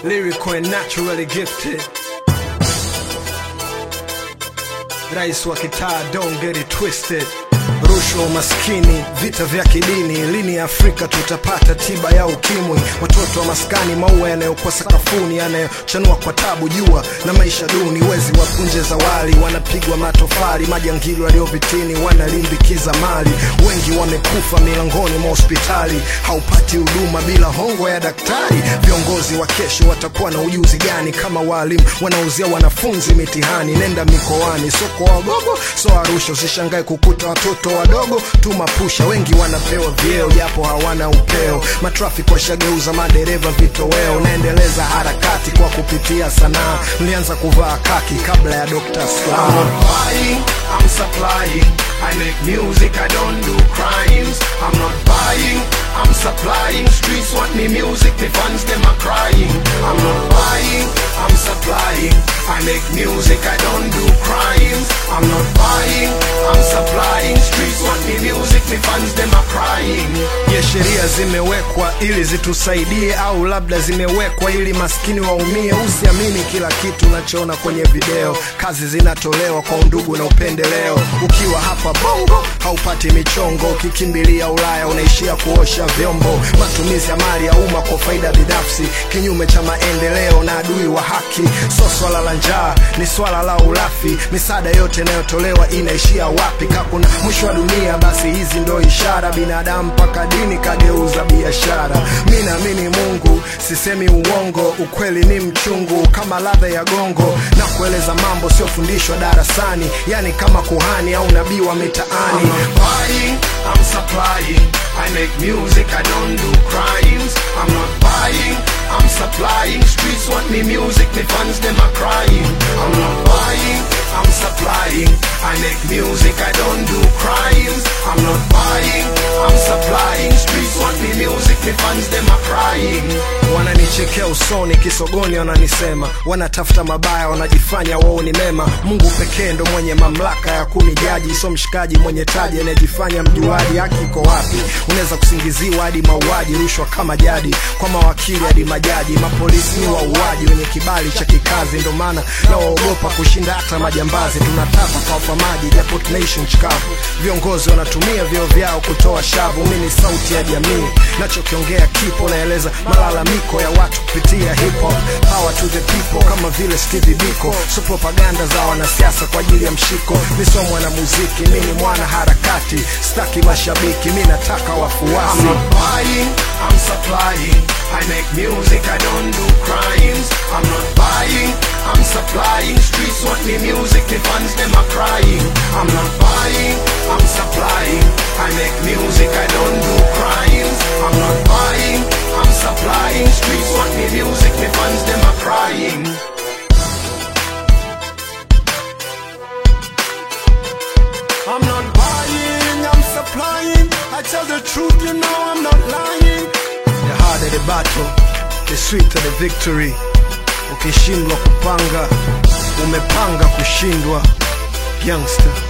lyrical and naturally gifted. Rais wa kitaa, don't get it twisted. Rushwa, umaskini, vita vya kidini, lini Afrika tutapata tiba ya ukimwi? Watoto wa maskani, maua yanayokuwa sakafuni, yanayochanua kwa tabu, jua na maisha duni, wezi wa punje za wali, wanapigwa matofali, majangili walio vitini wanalimbikiza mali, wengi wamekufa milangoni mwa hospitali, haupati huduma bila hongo ya daktari. Viongozi wa kesho watakuwa na ujuzi gani kama walimu wanauzia wanafunzi mitihani? Nenda mikoani, soko wagogo, so Arusha, usishangae kukuta watoto wadogo tu mapusha, wengi wanapewa vyeo japo hawana upeo. Matrafiki washageuza madereva vitoweo, naendeleza harakati kwa kupitia sanaa. Mlianza kuvaa kaki kabla ya Dr. I'm Slaa. not buying, I'm supplying. I make music, I don't do crimes. I'm not buying, I'm supplying. Streets want me music, the fans them are crying. I'm not buying, I'm supplying. I make music, I don't do crimes. I'm not buying, I'm supplying. Streets want me music, the fans them are crying. Je, sheria zimewekwa ili zitusaidie au labda zimewekwa ili maskini waumie? Usiamini kila kitu unachoona kwenye video. Kazi zinatolewa kwa undugu na upendeleo. Ukiwa hapa Bongo haupati michongo, ukikimbilia Ulaya unaishia kuosha vyombo. Matumizi ya mali ya umma kwa faida binafsi, kinyume cha maendeleo na adui wa haki. So swala la njaa ni swala la ulafi. Misaada yote inayotolewa inaishia wapi? Ka kuna mwisho wa dunia, basi hizi ndo ishara. Binadamu mpaka dini kageuza biashara. Mi naamini Mungu, sisemi uongo, ukweli ni mchungu kama ladha ya gongo, na kueleza mambo siyofundishwa darasani, yani kama kuhani au nabii wa I'm mitaani. not buying, I'm supplying. I make music, I don't do crimes. I'm not buying, I'm supplying. Streets want me music, the fans them are crying. I'm not buying, I'm supplying. I make music, I don't do crimes. I'm not buying, I'm supplying. Streets want me music, the fans them are crying. wananichekea usoni kisogoni wananisema wanatafuta mabaya wanajifanya wao ni mema mungu pekee ndo mwenye mamlaka ya kunijaji so mshikaji mwenye taji anayejifanya mjuaji haki iko wapi unaweza kusingiziwa hadi mauaji rushwa kama jadi kwa mawakili hadi majaji mapolisi ni wauaji wenye kibali cha kikazi ndo maana nawaogopa kushinda hata majambazi tunataka kwa maji japo tunaishi nchi kavu viongozi wanatumia vyeo vyao kutoa shavu mi ni sauti ya jamii nachokiongea kipo naeleza malalamiko ya watu kupitia hip hop power to the people kama vile Stevie Biko so propaganda za wanasiasa kwa ajili ya mshiko mi sio mwana muziki mi ni mwana harakati staki mashabiki mi nataka I'm wafuasi not buying, I'm supplying. I make music, I don't do crimes. I'm not buying, I'm supplying. Streets want me music, the fans them are crying. I'm not buying, I'm supplying. I make music, I don't do crimes. I'm not buying, I'm supplying. Streets want me music, the fans them are crying. I'm not buying, I'm supplying. I tell the truth, you know I'm not lying. the harder the battle the sweeter the victory ukishindwa kupanga umepanga kushindwa youngster